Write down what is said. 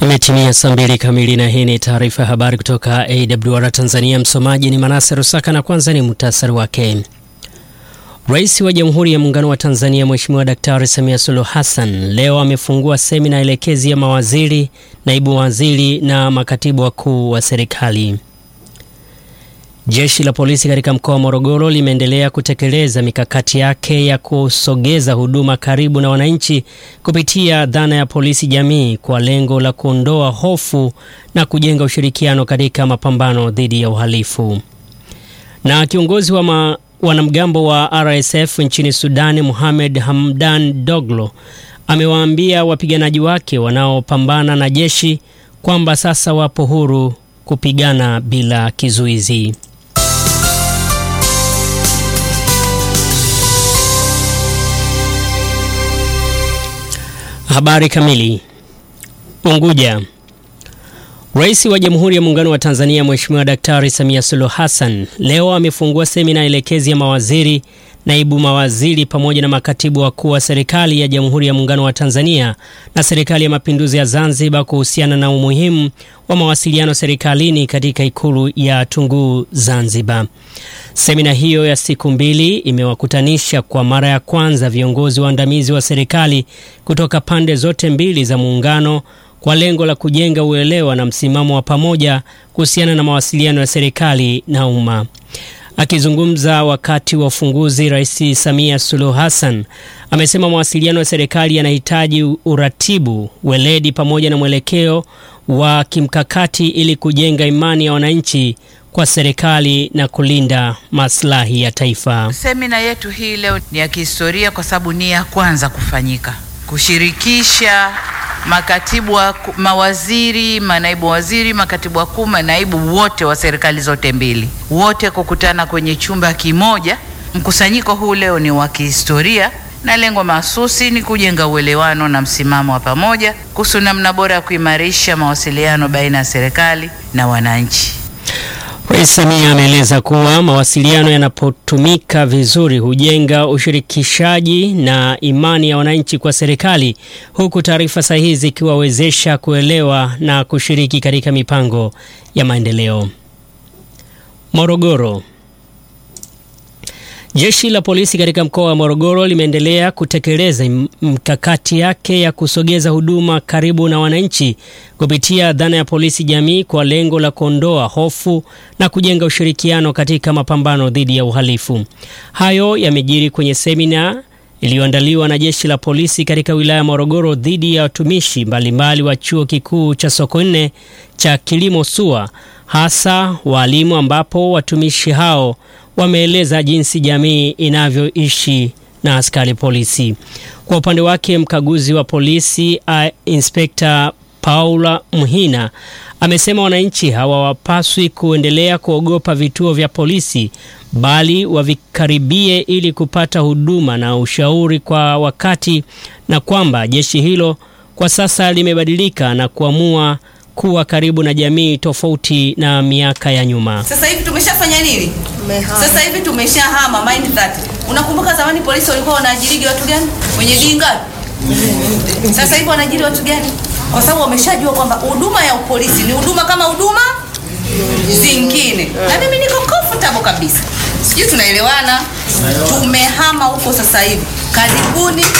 Imetimia saa mbili kamili na hii ni taarifa ya habari kutoka AWR Tanzania. Msomaji ni Manase Rusaka na kwanza ni muhtasari wake. Rais wa Jamhuri ya Muungano wa Tanzania Mheshimiwa Daktari Samia Suluhu Hassan leo amefungua semina elekezi ya mawaziri, naibu waziri na makatibu wakuu wa serikali. Jeshi la polisi katika mkoa wa Morogoro limeendelea kutekeleza mikakati yake ya kusogeza huduma karibu na wananchi kupitia dhana ya polisi jamii kwa lengo la kuondoa hofu na kujenga ushirikiano katika mapambano dhidi ya uhalifu. Na kiongozi wa ma, wanamgambo wa RSF nchini Sudani Mohamed Hamdan Doglo amewaambia wapiganaji wake wanaopambana na jeshi kwamba sasa wapo huru kupigana bila kizuizi. Habari kamili. Unguja. Rais wa Jamhuri ya Muungano wa Tanzania Mheshimiwa Daktari Samia Suluhu Hassan leo amefungua semina elekezi ya mawaziri, naibu mawaziri pamoja na makatibu wakuu wa serikali ya Jamhuri ya Muungano wa Tanzania na Serikali ya Mapinduzi ya Zanzibar kuhusiana na umuhimu wa mawasiliano serikalini katika Ikulu ya Tunguu Zanzibar. Semina hiyo ya siku mbili imewakutanisha kwa mara ya kwanza viongozi waandamizi wa serikali kutoka pande zote mbili za muungano kwa lengo la kujenga uelewa na msimamo wa pamoja kuhusiana na mawasiliano ya serikali na umma. Akizungumza wakati wa ufunguzi, Rais Samia Suluhu Hassan amesema mawasiliano ya serikali yanahitaji uratibu, weledi pamoja na mwelekeo wa kimkakati ili kujenga imani ya wananchi kwa serikali na kulinda maslahi ya taifa. Semina yetu hii leo ni ya kihistoria kwa sababu ni ya kwanza kufanyika, kushirikisha makatibu wa mawaziri, manaibu waziri, makatibu wakuu, manaibu wote wa serikali zote mbili, wote kukutana kwenye chumba kimoja. Mkusanyiko huu leo ni wa kihistoria na lengo mahsusi ni kujenga uelewano na msimamo wa pamoja kuhusu namna bora ya kuimarisha mawasiliano baina ya serikali na wananchi. Rais Samia ameeleza kuwa mawasiliano yanapotumika vizuri hujenga ushirikishaji na imani ya wananchi kwa serikali, huku taarifa sahihi zikiwawezesha kuelewa na kushiriki katika mipango ya maendeleo. Morogoro. Jeshi la polisi katika mkoa wa Morogoro limeendelea kutekeleza mkakati yake ya kusogeza huduma karibu na wananchi kupitia dhana ya polisi jamii kwa lengo la kuondoa hofu na kujenga ushirikiano katika mapambano dhidi ya uhalifu. Hayo yamejiri kwenye semina iliyoandaliwa na jeshi la polisi katika wilaya ya Morogoro dhidi ya watumishi mbalimbali wa chuo kikuu cha Sokoine cha kilimo SUA, hasa waalimu, ambapo watumishi hao wameeleza jinsi jamii inavyoishi na askari polisi. Kwa upande wake, mkaguzi wa polisi Inspekta Paula Mhina amesema wananchi hawapaswi kuendelea kuogopa vituo vya polisi bali wavikaribie ili kupata huduma na ushauri kwa wakati, na kwamba jeshi hilo kwa sasa limebadilika na kuamua kuwa karibu na jamii tofauti na miaka ya nyuma. Sasa hivi tumeshafanya nini? Sasa hivi tumeshahama mind that. Unakumbuka zamani polisi walikuwa wanaajiri watu gani? Wenye dinga. Sasa hivi wanaajiri watu gani? Kwa sababu wameshajua kwamba huduma ya upolisi ni huduma kama huduma zingine. Na mimi niko comfortable kabisa. Sijui tunaelewana? Tumehama huko sasa hivi. Karibuni